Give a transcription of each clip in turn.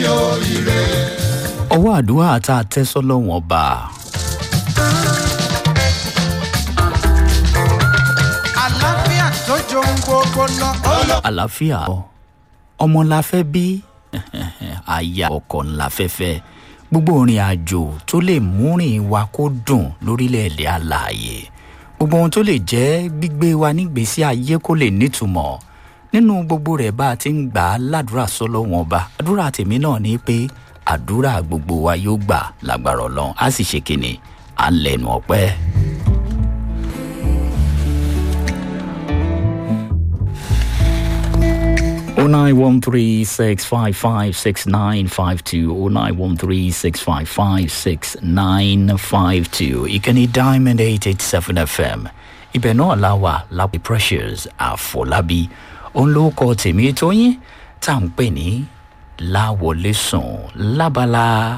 o ire. ọwọ́ àdúrà tá a tẹ́ sọ́lọ́wọ́n ọba àlàáfíà tó jòun gbogbo lọ. ó lọ. àlàáfíà ọmọ la fẹ́ bí aya ọkọ ńlá fẹ́fẹ́ gbogbo orin àjò tó lè múrin wa kó dùn lórílẹ̀‐èdè alààyè gbogbo ohun tó lè jẹ́ gbígbé wa nígbésí ayé kó lè nítumọ̀ nínú gbogbo rẹ̀ bá a ti ń gbà á ládùúrà sọ́lọ́wọ́n ọba àdúrà tèmi náà ni pé àdúrà gbogbo wa yóò gbà lágbára ọlọ́run á sì ṣe kínni à ń lẹnu ọpẹ́. O nine one three six five five six nine five two O nine one three six five five six nine five two ìkànnì diamond eight eight seven fm ibẹ̀ náà la wà lápẹ́ precious àfọlábí òun ló kọ tèmi tó yín tá à ń pè ní láwọlé sùn lábala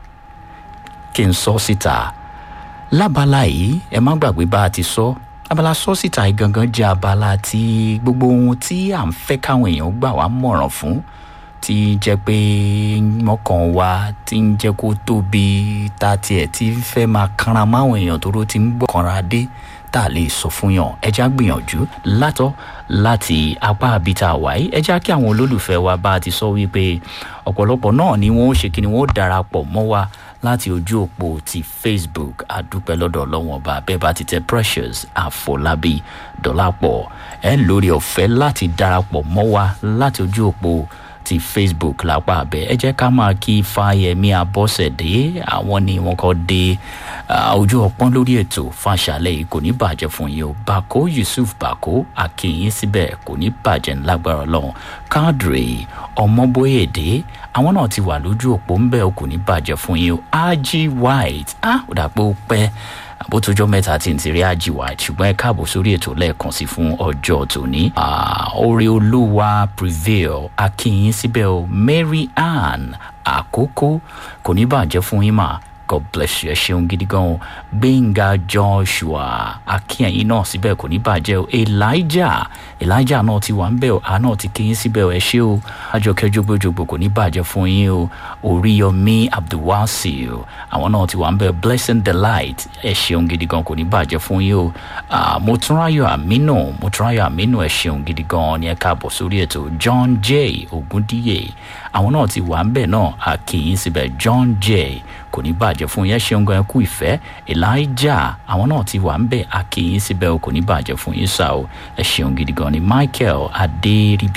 kí n sọ síta lábala yìí ẹ má gbàgbé bá a ti sọ abala sọ síta yìí gangan jẹ́ abala tí gbogbo ohun tí à ń fẹ́ káwọn èèyàn gbà wá mọ̀ràn fún tí jẹ́ pé mọ́kàn wa tí ń jẹ́ kó tóbi ta tiẹ̀ tí fẹ́ máa kanra máwọn èèyàn tó ló ti ń gbọ́ kanra dé tá a lè sọ fún yàn ẹja gbìyànjú látọ láti apá abita wáyé ẹja kí àwọn olólùfẹ́ wa bá a ti sọ wípé ọ̀pọ̀lọpọ̀ náà ni wọ́n ó ṣe kí ni wọ́n ó darapọ̀ mọ́ wa láti ojú òpó ti facebook àdúpẹ́ lọ́dọ̀ ọlọ́wọ́n ọba bẹ́ẹ̀ bá ti tẹ precious àfọlábí dọ́làpọ̀ ẹ̀ lórí ọ̀fẹ́ láti darapọ̀ mọ́ wa láti ojú òpó ti facebook lápá abẹ ẹ jẹ́ ká máa kí fáyẹmí abọ́sẹ̀dé àwọn ni wọ́n kọ́ dé ojú ọpọ́n lórí ètò fàṣàlẹ̀ yìí kò ní bàjẹ́ fún yín o bako yusuf bako akínyìn síbẹ̀ kò ní bàjẹ́ ńlágbára ọlọ́run kadri ọmọbóyèdè àwọn náà ti wà lójú òpó ńbẹ o kò ní bàjẹ́ fún yín o aji white ah ó dà pé ó pẹ́ àbótójọ́ mẹ́ta tí n ti rí aji white ṣùgbọ́n ẹ káàbọ̀ sórí ètò lẹ́ẹ̀kan sí fún ọjọ́ tòní orí olúwa prevail akínyìn síbẹ̀ o mary ann àkókò kò ní bàjẹ́ fún yín mà god bless you ẹ ṣeun gidi gan o gbẹ̀ngà joshua akínyìn náà síbẹ̀ kò ní bàjẹ́ o elijah elijah náà ti wà ń bẹ̀ o àá náà ti kíyìn síbẹ̀ o ẹ ṣe o àjọkẹ́ jogbojogbo kò ní bàjẹ́ fún yín o oríyọmí abdulwasil àwọn náà ti wà ń bẹ̀ blessing delight ẹ ṣeun gidi gan kò ní bàjẹ́ fún yín o motúnráyọ̀ àmínú motúnráyọ̀ àmínú ẹ ṣeun gidi gan ni ẹ káàbọ̀ sórí ètò john j ogundíyè àwọn náà ti wà ń bẹ̀ náà àkíyìn síbẹ̀ john j kò ní bàjẹ́ fún yẹn ṣeun gan kú ìfẹ́ elijah àwọn náà ti wà ń bẹ̀ àkíyìn síbẹ̀ o kò ní bàjẹ́ fún yín sá o ẹ ṣeun gidi gan ni michael adéríbi